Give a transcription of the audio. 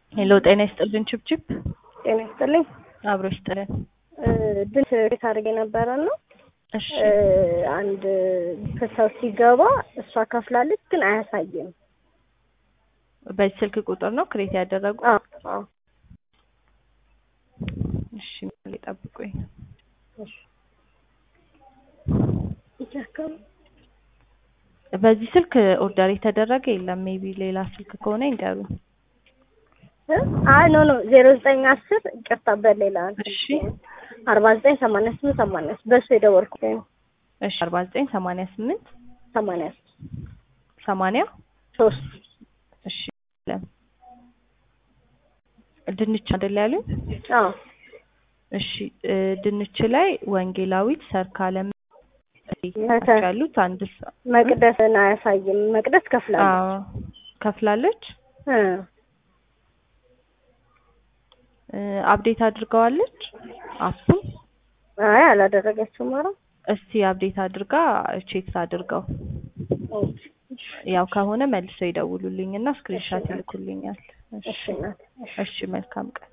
ሄሎ ጤና ይስጥልን ችብችብ ጤና ይስጥልኝ። አብሮ ይስጥልን። ድንች ቤት አድርጌ ነበረ ነው እሺ አንድ ሰው ሲገባ እሷ ከፍላለች፣ ግን አያሳይም። በዚህ ስልክ ቁጥር ነው ክሬት ያደረጉ? አዎ አዎ። እሺ ጠብቁኝ። እሺ ይቻካል በዚህ ስልክ ኦርደር የተደረገ የለም። ሜቢ ሌላ ስልክ ከሆነ ይንገሩኝ። አይ ኖ ኖ ዜሮ ዘጠኝ አስር ይቅርታ፣ በሌላ እሺ አርባ ዘጠኝ ሰማንያ ስምንት ሰማንያ በሱ የደወልኩት ነው። እሺ አርባ ዘጠኝ ሰማንያ ስምንት ሰማንያ ሰማንያ ሶስት እሺ ለም ድንች አይደል ያሉኝ? አዎ እሺ እ ድንች ላይ ወንጌላዊት ሰርካለም ያሉት አንድ ሰ- መቅደስን አያሳይም። መቅደስ ከፍላለች። አዎ ከፍላለች። እ እ አፕዴት አድርገዋለች አፑን። አይ አላደረገችውም። ኧረ እስቲ አፕዴት አድርጋ ቼክ አድርገው ያው ከሆነ መልሰው ይደውሉልኝ እና ስክሪንሻት ይልኩልኛል። እሺ እሺ እናት፣ እሺ። እሺ መልካም ቀን